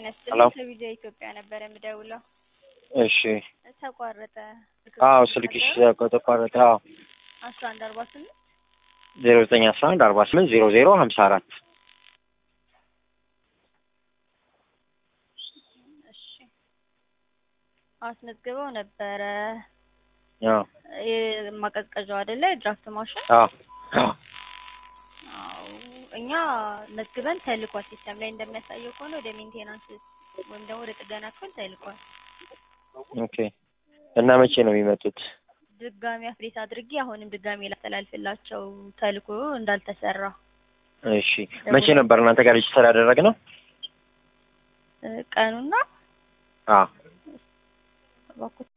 ጤና ሄሎ። ይስጥልኝ ከቪዲዮ ኢትዮጵያ ነበር የምደውለው። እሺ። ተቋረጠ። አዎ ስልክሽ ተቋረጠ። አዎ አስራ አንድ አርባ ስምንት ዜሮ ዘጠኝ አስራ አንድ አርባ ስምንት ዜሮ ዜሮ ሀምሳ አራት እሺ አስመዝግበው ነበረ። አዎ ማቀዝቀዣው አይደለ ድራፍት ማሽን? አዎ አዎ አዎ እኛ መዝግበን ተልኳል። ሲስተም ላይ እንደሚያሳየው ከሆነ ወደ ሜንቴናንስ ወይም ደግሞ ወደ ጥገና ክፍል ተልኳል። ኦኬ። እና መቼ ነው የሚመጡት? ድጋሚ አፕዴት አድርጌ አሁንም ድጋሚ ላስተላልፍላቸው ተልኮ እንዳልተሰራ እሺ። መቼ ነበር እናንተ ጋር ሬጅስተር ያደረግነው? እ ቀኑና አዎ እባክዎ